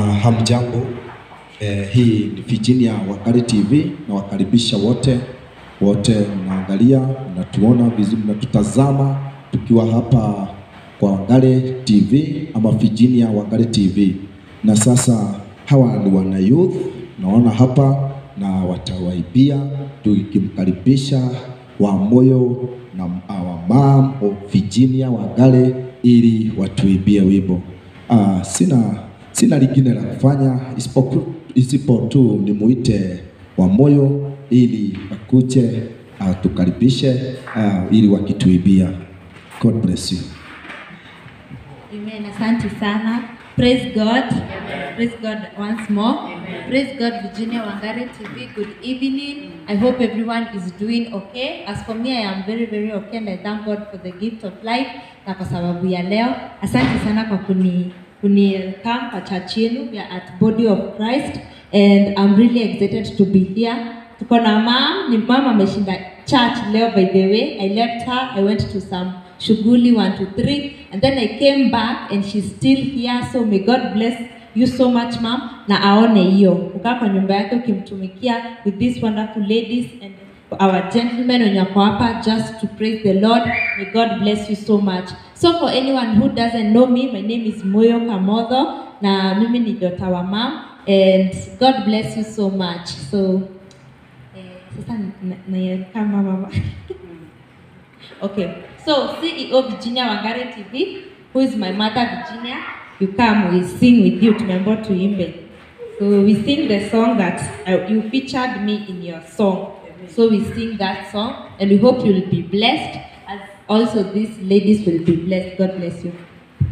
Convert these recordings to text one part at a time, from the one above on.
Uh, hamjambo. Eh, hii ni Virginia Wakali TV na wakaribisha wote wote, mnaangalia mnatuona vizuri, mnatutazama tukiwa hapa kwa Wakali TV ama Virginia Wakali TV. Na sasa hawa ni wana youth naona hapa na watawaibia tukimkaribisha wa moyo na our mom of Virginia Wangare ili watuibie wimbo. Uh, sina sina lingine la kufanya isipoku- isipo tu nimuite wa moyo ili akuje atukaribishe uh, ili wakituibia. God bless you. Amen. Asante sana. Praise God. Praise God once more. Praise God, Virginia Wangare TV. Good evening. I hope everyone is doing okay. As for me, I am very, very okay and I thank God for the gift of life na kwa sababu ya leo. Asante sana kwa kuni kuni welcome kwa church yenu. We are at Body of Christ and I'm really excited to be here. Tuko na mom, ni mama ameshinda church leo by the way. I left her, I went to some shughuli one two three and then I came back and she's still here so may God bless you so much ma'am na aone hiyo ukaa kwa nyumba yake ukimtumikia with these wonderful ladies and our gentlemen wenye wako hapa just to praise the Lord may God bless you so much so for anyone who doesn't know me my name is Moyo Kamodho na mimi ni daughter wa ma'am and God bless you so much so eh, sasa na, na, na kama mama Okay, so CEO Virginia Wangare TV, who is my mother Virginia, you come, we sing with you, tumeambiwa tuimbe. So we sing the song that uh, you featured me in your song. So we sing that song and we hope you will be blessed as also these ladies will be blessed. God bless you.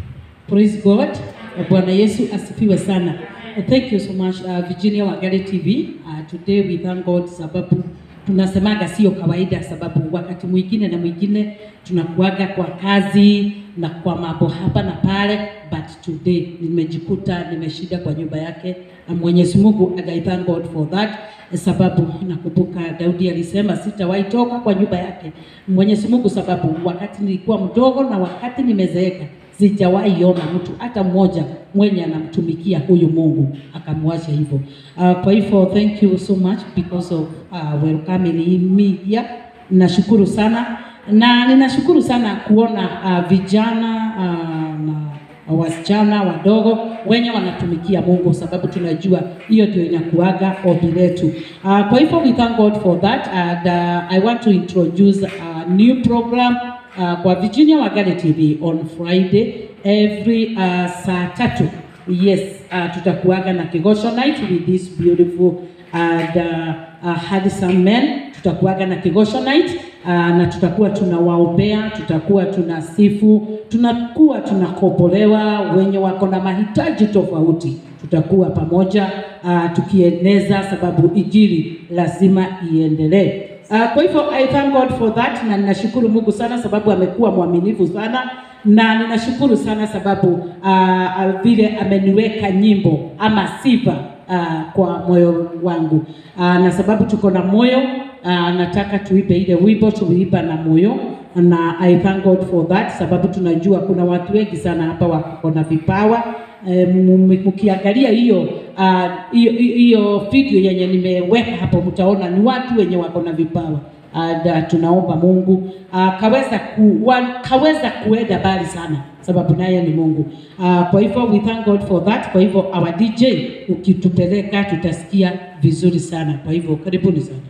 Praise God. Bwana Yesu asifiwe sana. Uh, Thank you so much uh, Virginia Wangare TV. Uh, today we thank God sababu tunasemaga sio kawaida, sababu wakati mwingine na mwingine tunakuaga kwa kazi na kwa mambo hapa na pale, but today nimejikuta nimeshida kwa nyumba yake na Mwenyezi Mungu and I thank God for that, sababu nakumbuka Daudi alisema sitawahi toka kwa nyumba yake Mwenyezi Mungu, sababu wakati nilikuwa mdogo na wakati nimezeeka sijawahi ona mtu hata mmoja mwenye anamtumikia huyu Mungu akamwacha hivyo. Uh, kwa hivyo thank you so much because of uh, welcoming me here. Nashukuru sana na ninashukuru sana kuona uh, vijana uh, na wasichana wadogo wenye wanatumikia Mungu, sababu tunajua hiyo ndio inakuaga ombi letu. Uh, kwa hivyo we thank God for that and uh, I want to introduce a new program uh, kwa Virginia Wangare TV on Friday every uh, saa tatu. Yes, uh, tutakuaga na Kigosho night with this beautiful and uh, uh, handsome men. Tutakuaga na Kigosho night uh, na tutakuwa tunawaombea, tutakuwa tunasifu, tunakuwa tunakopolewa wenye wako na mahitaji tofauti. Tutakuwa pamoja uh, tukieneza, sababu injili lazima iendelee. Uh, kwa hivyo I thank God for that na ninashukuru Mungu sana sababu amekuwa mwaminifu sana na ninashukuru sana sababu uh, uh, vile ameniweka nyimbo ama sifa uh, kwa moyo wangu uh, na sababu tuko na moyo uh, nataka tuipe ile wimbo tuliipa na moyo na I thank God for that sababu tunajua kuna watu wengi sana hapa wako na vipawa Eh, m- mkiangalia hiyo ah, hiyo hiyo video yenye nimeweka hapo, mtaona ni watu wenye wako na vipawa and uh, tunaomba Mungu uh, kaweza ku, wa, kaweza kuenda mbali sana, sababu naye ni Mungu. Uh, kwa hivyo we thank God for that. Kwa hivyo our DJ ukitupeleka tutasikia vizuri sana. Kwa hivyo karibuni sana.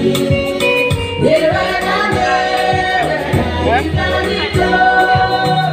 Yeah.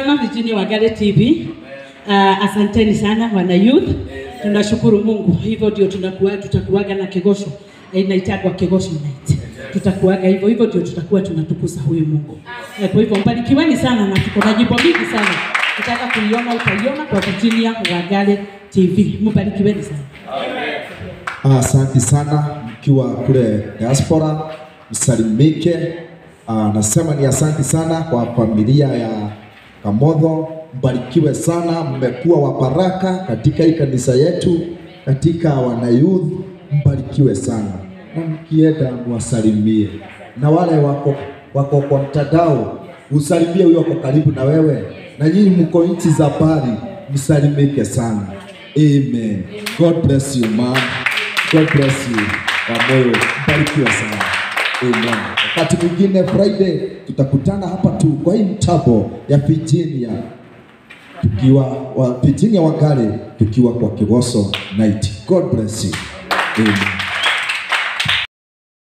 sana Virginia Wagale TV. Uh, asanteni sana wana youth. Tunashukuru Mungu. Hivyo ndio tunakuwa tutakuaga na kegosho. Eh, inaitagwa kegosho night. Tutakuaga hivyo hivyo ndio tutakuwa tunatukuza huyu Mungu. Eh, kwa hivyo mbarikiweni sana na tuko na jimbo mingi sana. Ukitaka kuiona utaiona kwa Virginia Wagale TV. Mbarikiweni sana. Asante sana mkiwa kule diaspora, msalimike. Ah, nasema ni asante sana kwa familia ya Kamodho, mbarikiwe sana, mmekuwa wa baraka katika hii kanisa yetu, katika wanayouth, mbarikiwe sana, na mkienda mwasalimie, na wale wako wako kwa mtandao usalimie huyo wako karibu na wewe, na nyinyi mko nchi za mbali, msalimike sana. Amen. God bless you, man. God bless you. Wamoyo, mbarikiwa sana. Amen. Wakati mwingine Friday tutakutana hapa tu kwa hii mtambo ya Virginia tukiwa wa Virginia Wangare tukiwa kwa Kigoso night. God bless you. Amen.